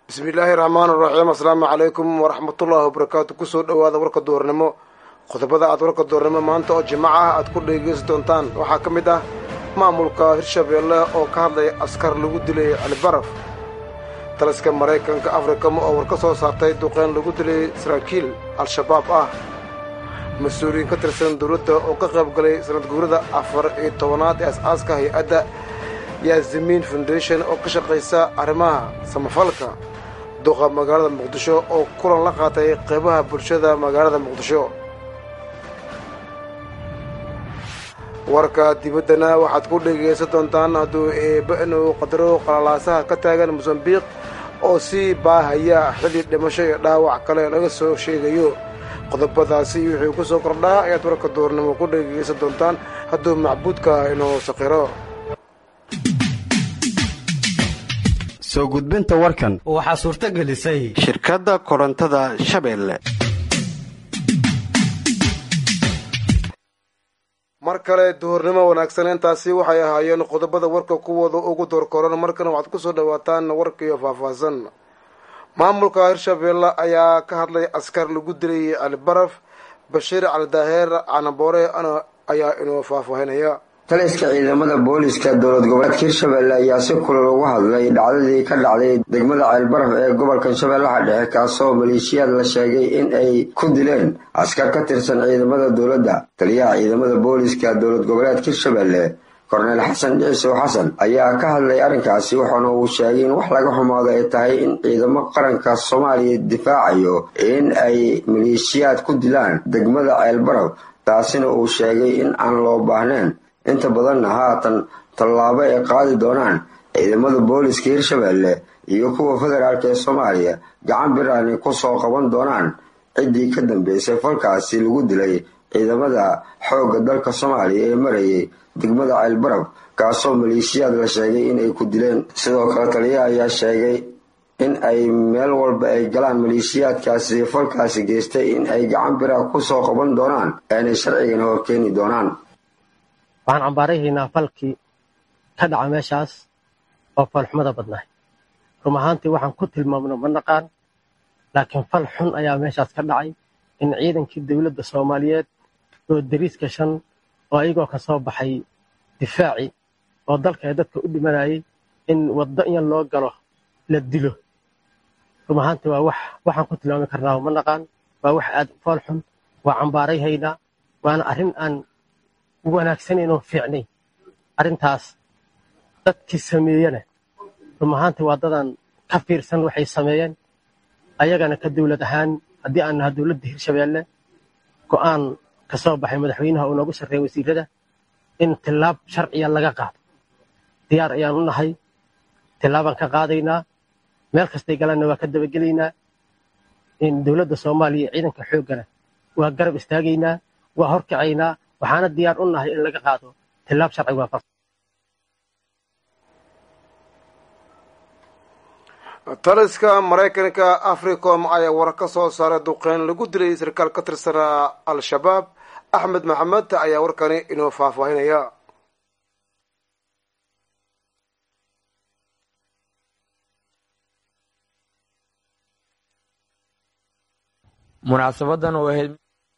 bismillaahi raxmaan raxiim asalaamu calaykum waraxmatullaahi wabarakaatu kusoo dhowaada warka duurnimo qodobada aad warka duurnimo maanta oo jimac ah aad ku dhegeysan doontaan waxaa ka mid ah maamulka hirshabeelle oo ka hadlaya askar lagu dilay calibaraf taliska maraykanka afrikama oo war ka soo saartay duqeyn lagu dilay saraakiil al-shabaab ah mas-uuliyiin ka tirsan dowladda oo ka qayb galay sanad guurada afar iyo tobanaad ee as-aaska hay-adda yaasimiin foundation oo ka shaqaysa arrimaha samafalka duqa magaalada muqdisho oo kulan la qaatay qaybaha bulshada magaalada muqdisho warka dibaddana waxaad ku dhegaysan doontaan hadduu eebba inuu qadaro qalalaasaha ka taagan mosambiq oo sii baahaya xilli dhimasho iyo dhaawac kale laga soo sheegayo qodobadaasi wixii ku soo kordhaa ayaad warka duurnimo ku dhegaysan doontaan hadduu macbuudka inuu saqiro soo gudbinta warkan waxaa suurto gelisay shirkadda korontada shabeelle mar kale duhurnimo wanaagsan intaasi waxay ahaayeen qodobada warka kuwooda ugu doorkoran markana waxaad kusoo dhawaataan warkiiyo faahfaahsan maamulka hirshabeelle ayaa ka hadlay askar lagu dilay calibaraf bashiir cali daaheer canaboore ayaa inuu faahfaahinaya taliska ciidamada booliska dowlad goboleedka hirshabelle ayaa si kulal uga hadlay dhacdadii ka dhacday degmada ceelbaraf ee gobolka shabeellaha dhexe kaasoo maleeshiyaad la sheegay in ay ku dileen askar ka tirsan ciidamada dowladda taliyaha ciidamada booliska dowlad goboleedka hirshabelle korneyl xasan ciisow xasan ayaa ka hadlay arrinkaasi waxaana uu sheegay in wax laga xumaado ay tahay in ciidamo qaranka soomaaliya difaacayo in ay maleeshiyaad ku dilaan degmada ceelbaraf taasina uu sheegay in aan loo baahnayn inta badanna haatan tallaabo ay qaadi doonaan ciidamada booliska hirshabelle iyo kuwa federaalk ee soomaaliya gacan biraani ku soo qaban doonaan ciddii ka dambeysay falkaasi lagu dilay ciidamada xoogga dalka soomaaliya ee marayay degmada ceelbarab kaasoo maleeshiyaad la sheegay inay ku dileen sidoo kale taliyaha ayaa sheegay in ay meel walba ay galaan maleeshiyaadkaasi falkaasi geystay in ay gacan biraha ku soo qaban doonaan aanay sharcigana horkeeni doonaan waxaan cambaarahaynaa falkii ka dhaca meeshaas oo falxumada badnaay rum ahaantii waxaan ku tilmaamno ma naqaan laakiin fal xun ayaa meeshaas ka dhacay in ciidankii dowladda soomaaliyeed oo dariiska shan oo ayagoo ka soo baxay difaaci oo dalka ee dadka u dhimanayay in waddo in loo galo la dilo rum ahaantii waa wax waxaan ku tilmaami karnaa ma naqaan waa wax aad fool xun waa cambaarayhaynaa waana arrin aan wanaagsaneyn oo fiicnay arrintaas dadkii sameeyena rum ahaantii waa dadaan ka fiirsan waxay sameeyeen ayagana ka dowlad ahaan haddii aan naha dowladda hirshabeelle go'aan ka soo baxay madaxweynaha uu noogu sarreeya wasiirada in tillaab sharciya laga qaado diyaar ayaan u nahay tillaabaan ka qaadaynaa meel kastay galanna waa ka dabagelaynaa in dowladda soomaaliya ciidanka xooggana waa garab istaagaynaa waa horkacaynaa waxaana diyaar u nahay in laga qaado tillaab sharci waafaqsan taliska maraykanka africom ayaa war ka soo saaray duqeyn lagu dilay sarkaal ka tirsanaa al-shabaab axmed maxamed ayaa warkani inoo faahfaahinaya munaasabadan oo ahayd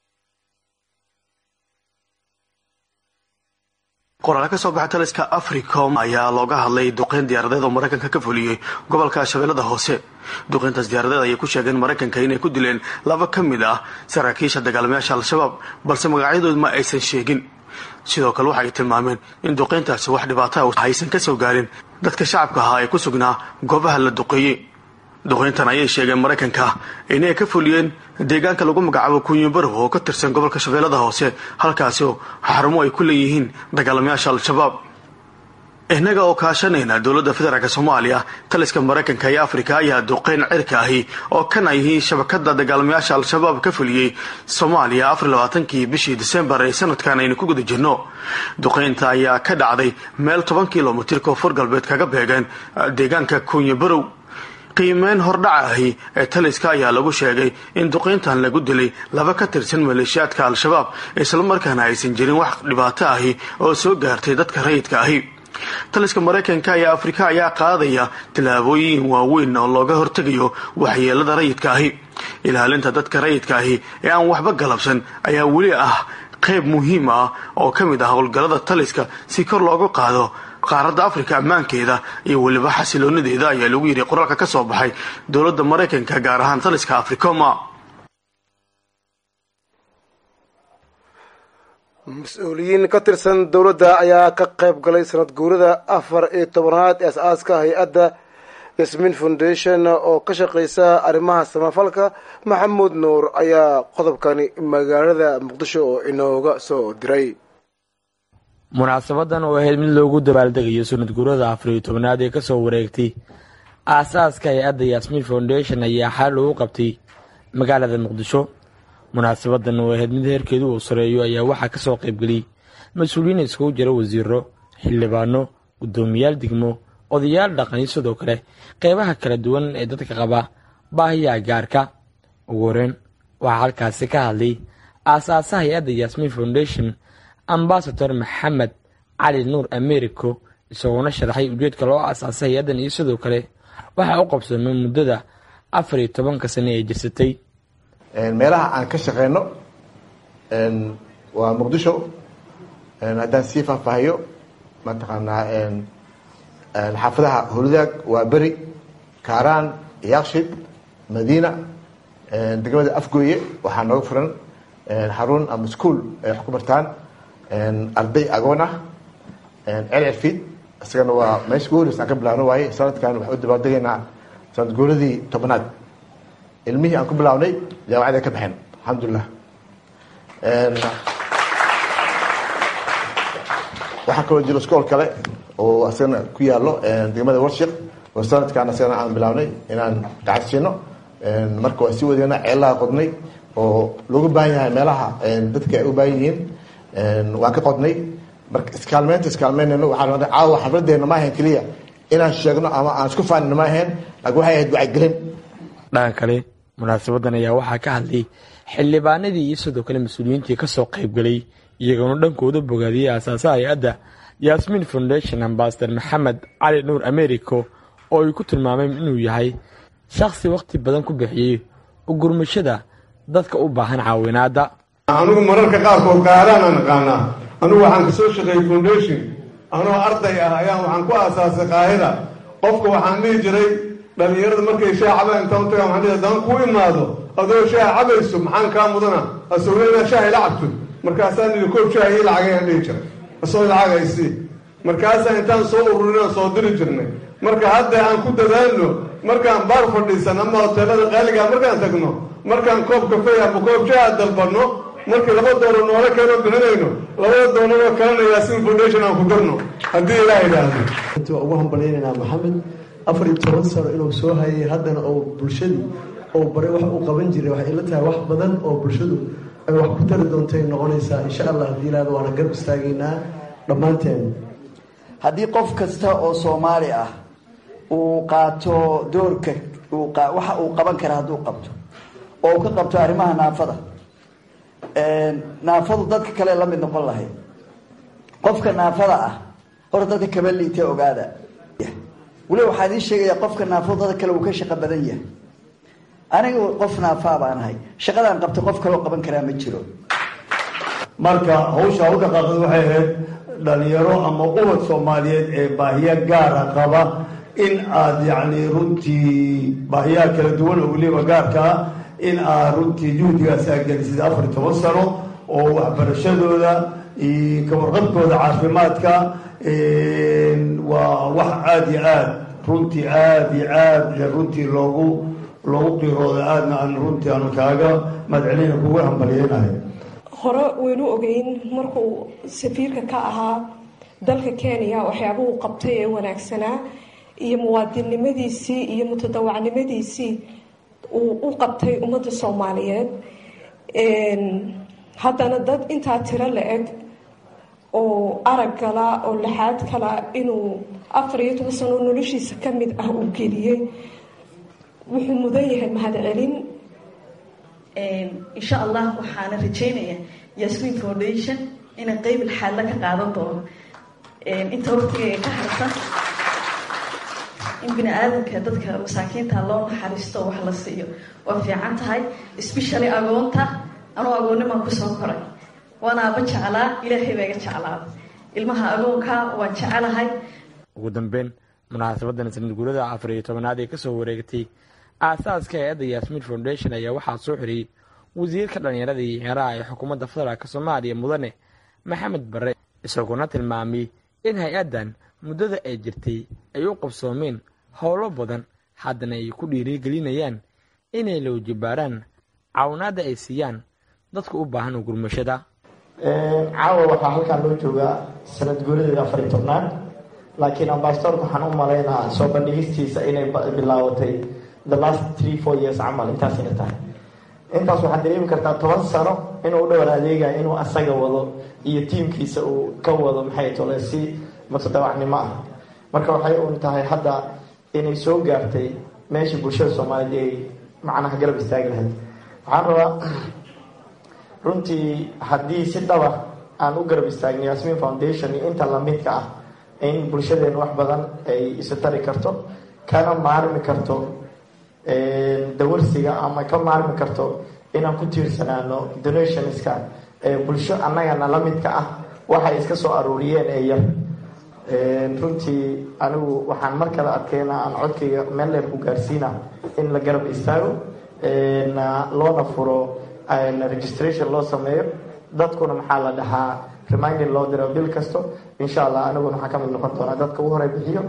qoraal ka soo baxay taliska africom ayaa looga hadlay duqeyn diyaaradeed oo maraykanka ka fuliyey gobolka shabeellada hoose duqeyntaas diyaaradeed ayay ku sheegeen maraykanka inay ku dileen laba ka mid ah saraakiisha dagaalamayaasha al-shabaab balse magacyadood ma aysan sheegin sidoo kale waxay tilmaameen in duqeyntaasi wax dhibaataa aysan ka soo gaarin dadka shacabka ahaa ee ku sugnaa goobaha la duqeeyey duqeyntan ayay sheegeen maraykanka inay ka fuliyeen deegaanka lagu magacaabo kunyibarow oo ka tirsan gobolka shabeellada hoose halkaasi oo xarumo ay ku leeyihiin dagaalamayaasha al-shabaab innaga oo kaashanayna dowladda federaalk soomaaliya taliska maraykanka iyo afrika ayaa duqeyn cirka ahi oo kana yihiin shabakada dagaalamayaasha al-shabaab ka fuliyey soomaaliya afar labaatankii bishii disembar ee sanadkan aynu ku guda jirno duqeynta ayaa ka dhacday meel toban kilomitir koonfur galbeed kaga beegeen deegaanka kunyibarow qiimeyn hordhaca ahi ee taliska ayaa lagu sheegay in duqeyntan lagu dilay laba ka tirsan maleeshiyaadka al-shabaab islamarkaana aysan jirin wax dhibaato ahi oo soo gaartay dadka rayidka ahi taliska maraykanka iyo afrika ayaa qaadaya tallaabooyin waaweyn oo looga hortegayo waxyeelada rayidka ahi ilaalinta dadka rayidka ahi ee aan waxba galabsan ayaa weli ah qayb muhiim ah oo ka mid ah howlgallada taliska si kor loogu qaado qaaradda afrika ammaankeeda iyo weliba xasiloonideeda ayaa lagu yidhi qoraalka ka soo baxay dowladda maraykanka gaar ahaan taliska africoma mas-uuliyiin ka tirsan dowladda ayaa ka qayb galay sanad guurada afar iyo tobanaad ee as-aaska hay-adda yasmin foundation oo ka shaqeysa arrimaha samafalka maxamuud nuur ayaa qodobkani magaalada muqdisho oo inooga soo diray munaasabadan oo ahayd mid loogu dabaaldegayo sanad guurada afar iyo tobanaad ee kasoo wareegtay aasaaska hay-adda yasmin foundation ayaa xal lagu qabtay magaalada muqdisho munaasabadan oo ahayd mid heerkeedu uu sareeyo ayaa waxaa kasoo qaybgeliyey mas-uuliyiin iskugu jira wasiiro xildhibaano guddoomiyaal degmo odayaal dhaqani sidoo kale qeybaha kala duwan ee dadka qaba baahiyaha gaarka ugu horeyn waxaa halkaasi ka hadlay aasaasaha hay-adda yasmin foundation ambasador maxamed cali nuur americo isagoona sharaxay ujeedka loo aasaasay hay-addan iyo sidoo kale waxaa u qabsoomay muddada afar iyo tobanka sane ee jirsatay meelaha aan ka shaqeyno waa muqdisho haddaan sii faahfaahiyo mataqaanaa xaafadaha holudaag waa beri kaaraan yaakshid madiina degmada afgooye waxaa nooga furan xarun ama school ay wax ku bartaan arday agoon ah celcilfiid isagana waa meesha ugu horeysa aan ka bilaabno waaye sanadkan waxaan u dabaaldegaynaa sanad guuradii tobanaad ilmihii aan ku bilaabnay jaamacada ka baxeen alxamdulilah waxaa kaloo jiro iskool kale oo asagana ku yaalo degmada warshik oo sanadkan asagana aan bilaabnay inaan gacan siino marka waa sii wadeena ceelaha qodnay oo looga baahan yahay meelaha dadka ay u baahan yihiin waan ka qodnay marka iskaalmeynta iskaalmeynayno waxaa caawa xafladeena ma ahayn keliya inaan sheegno ama aan isku faanino ma ahayn laakiin waxay ahayd wacyigelin dhanka kale munaasabadan ayaa waxaa ka hadlay xildhibaanadii iyo sidoo kale mas-uuliyiintii kasoo qaybgalay iyagoona dhankooda bogaadiyey aasaasaha hay-adda yasmin foundation ambasador maxamed cali nuur americo oo ay ku tilmaameen inuu yahay shakhsi wakhti badan ku bixiyey ugurmashada dadka u baahan caawinaadda anigu mararka qaarkood qaadaan aan aqaanaa anigu waxaan kasoo shaqeeyey foundation anoo arday ah ayaan waxaan ku aasaasay qaahida qofka waxaan dhihi jiray dhalinyarada markay shaah cabaan intaan utaga waxaan dhihi haddaan ku imaado adoo shaah cabayso maxaan kaa mudana asagoo inaa shaah ila cabto markaasaan idhi koob shaah ii lacagayaan dhihi jiray asoo lacag haysii markaasaa intaan soo ururinaan soo diri jirnay marka hadda aan ku dadaalno markaan baar fadhiisan ama hoteelada qaaligaa markaan tagno markaan koob kafey ama koob shaah dalbanno markii laba doolar noola keeno bixinayno labada doolaroo kalena yaasin foundation aan ku darno haddii ilaah idhaahdo waa ugu hambaleynaynaa maxamed afar iyo toban sano inuu soo hayay haddana oo bulshadu oo baray wax uu qaban jiray waxay ila tahay wax badan oo bulshadu ay wax ku tari doontay noqonaysaa insha allah haddii ilaahda waana garb istaagaynaa dhammaanteen haddii qof kasta oo soomaali ah uu qaato doorka waxa uu qaban kara hadduu qabto oo uu ka qabto arrimaha naafada naafadu dadka kale la mid noqon lahayd qofka naafada ah hor dadka kaba liita ogaada weli waxaa idiin sheegaya qofka naafadu dadka kale uu ka shaqo badan yahay aniga qof naafaa baan ahay shaqadaan qabta qof kaloo qaban karaa ma jiro marka hawsha u dhaqaaqda waxay ahayd dhalinyaro ama ubad soomaaliyeed ee baahiya gaara qaba in aada yacni runtii baahiyaha kala duwan oo weliba gaarkaa in aad runtii juhdigaas aad gelisida afar iyo toban sano oo waxbarashadooda iyo kawarqabkooda caafimaadka waa wax aada iyo aad runtii aada iyo aada runtii loogu loogu qiirooda aadna aan runtii aan kaaga madcelina kugu hambalyeynahay hore waynu ogeyn markuu safiirka ka ahaa dalka kenya waxyaaba uu qabtay ee wanaagsanaa iyo muwaadinnimadiisii iyo mutadawacnimadiisii uu u qabtay ummadda soomaaliyeed haddana dad intaa tiro la-eg oo arag gala oo laxaad kala inuu afar iyo toban sano noloshiisa ka mid ah uu geliyey wuxuu mudan yahay mahadcelin insha allah waxaana rajeynaya yasmin foundation inay qeyb ilxaadla ka qaadan doono inta waqtiga ka harta in bini aadamka dadka masaakiinta loo naxariisto wax la siiyo waa fiican tahay especially agoonta anuu agoonnimaan kusoo koray waana aba jeclaa ilaahay baa iga jeclaada ilmaha agoonka waan jecelahay ugu dambeyn munaasabadan sanad guurada afar iyo tobanaad ee kasoo wareegtay aasaaska hay-adda yasmin foundation ayaa waxaa soo xiriyey wasiirka dhallinyarada iyo ciyaaraha ee xukuumadda federaalk soomaaliya mudane maxamed bare isagoona tilmaamay in hay-addan muddada ay jirtay ay u qabsoomeen howlo badan haddana ay ku dhiirigelinayaan inay la wajibaaraan caawinaadda ay siiyaan dadka u baahan gurmashada caawa waxaa halkaan loo joogaa sanad guuradeeda afar iyo tobnaad laakiin ambasadorka waxaan u malaynaa soo bandhigistiisa inay bilaabatay the last three four years camal intaasina tahay intaas waxaad dareemi kartaa toban sano inuu dhowr adeegaya inuu asaga wado iyo tiimkiisa uu ka wado maxay tole si mutadawacnimo ah marka waxay uun tahay hadda inay soo gaartay meeshii bulshada soomaaliyeed ay macnaha garab istaagi lahayd waxaan rabaa runtii haddii si dhaba aan u garab istaagno yasmin foundation iyo inta lamidka ah in bulshadeena wax badan ay isu tari karto kana maarmi karto dawarsiga ama ka maarmi karto inaan ku tiirsanaano donationska bulsho annagana la midka ah waxay iska soo aruuriyeen ee yar runtii anigu waxaan mar kale adkeyna aan codkayga meel dheer ku gaarsiina in la garab istaago loona furo registration loo sameeyo dadkuna maxaa la dhahaa reminding loo diro bil kasto insha allah aniguna waxaan ka mid noqon doonaa dadka ugu horey bixiyo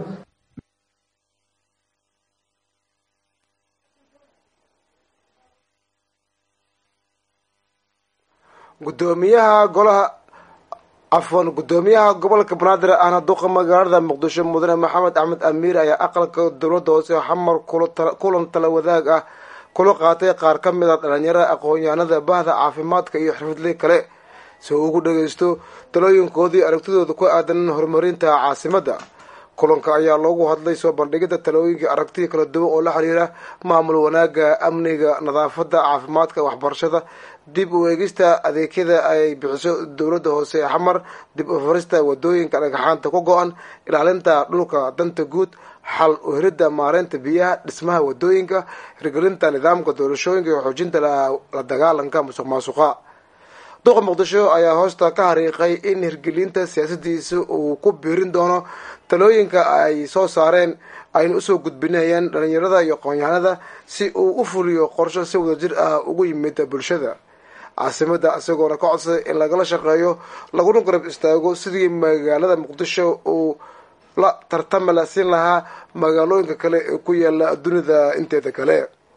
gudoomiyaha golaha cafwan gudoomiyaha gobolka banaadir ahna duqa magaalada muqdisho mudane maxamed axmed amiir ayaa aqalka dowladda hoose xamar kulan tala wadaag ah kula qaatay qaar ka mid a dhalinyarada aqoon-yahanada bahda caafimaadka iyo xirfadley kale si uu ugu dhageysto talooyinkoodii aragtidooda ku aadan horumarinta caasimadda kulanka ayaa loogu hadlay soo bandhigida talooyinkai aragtiya kala duwan oo la xiriira maamul wanaaga amniga nadaafadda caafimaadka waxbarashada dib u eegista adeegyada ay bixiso dowladda hoose ee xamar dib u farista wadooyinka dhagaxaanta ku go-an ilaalinta dhulka danta guud xal u helidda maareynta biyaha dhismaha wadooyinka hirgelinta nidaamka doorashooyinka iyo xoojinta la dagaalanka musuq maasuqa duqa muqdisho ayaa hoosta ka hariiqay in hirgelinta siyaasadiisa uu ku biirin doono talooyinka ay soo saareen ayna usoo gudbinayaan dhalinyarada iyo aqoon-yahanada si uu u fuliyo qorsho si wadajir ah ugu yimid bulshada caasimada isagoona ka codsaday in lagala shaqeeyo laguna garab istaago sidii magaalada muqdisho uu la tartama la siin lahaa magaalooyinka kale ee ku yaala dunida inteeda kale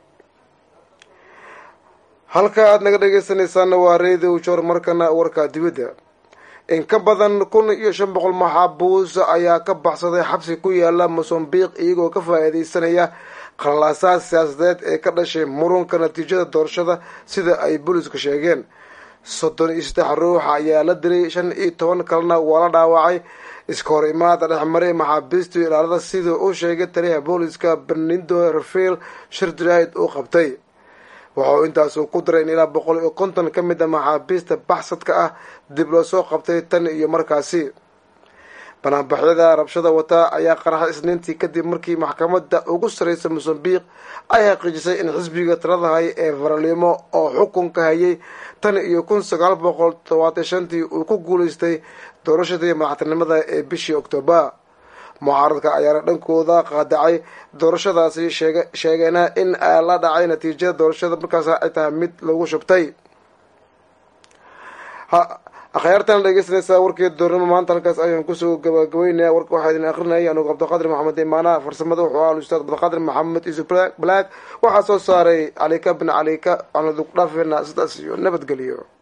halka aad naga dhegeysanaysaana waa radio jor markana warka dibadda in ka badan kun iyo shan boqol maxaabuus ayaa ka baxsaday xabsi ku yaala mosambiq iyagoo ka faa-iideysanaya khalaasaad siyaasadeed ee ka dhashay murunka natiijada doorashada sida ay booliisku sheegeen soddon iyo saddex ruux ayaa la dilay shan iyo toban kalena waa la dhaawacay iska hor imaada dhexmaray maxaabiistu ilaalada sida uu sheegay taliyaha booliiska benindo rafael shirdraid uu qabtay waxauu intaasu ku daray in ilaa boqol iyo konton ka mid a maxaabiista baxsadka ah dib loo soo qabtay tan iyo markaasi banaanbaxyada rabshada wata ayaa qaraxay isniintii kadib markii maxkamadda ugu sarreysa mosambiq ay xaqiijisay in xisbiga talada hay ee faralimo oo xukunka hayay tan iyo kun sagaal boqol todobaatan shantii uu ku guuleystay doorashadii madaxtinimada ee bishii octoobar mucaaradka ayaana dhankooda qaadacay doorashadaasi sheegeena in la dhacay natiijada doorashada markaas ay tahay mid lagu shubtay akhyaartan dhegeysanaysaa warkeeda doornimo maanta halkaas ayaan kusoo gabagabeynaya warka waxaa idin akrinayay anugu cabdiqaadir maxamed imaanaha farsamada wuxuu ahaa ustaad cabdiqaadir maxamed isu black waxaa soo saaray calika bin calika waxaan idinku dhaafeynaa sidaas iyo nabadgeliyo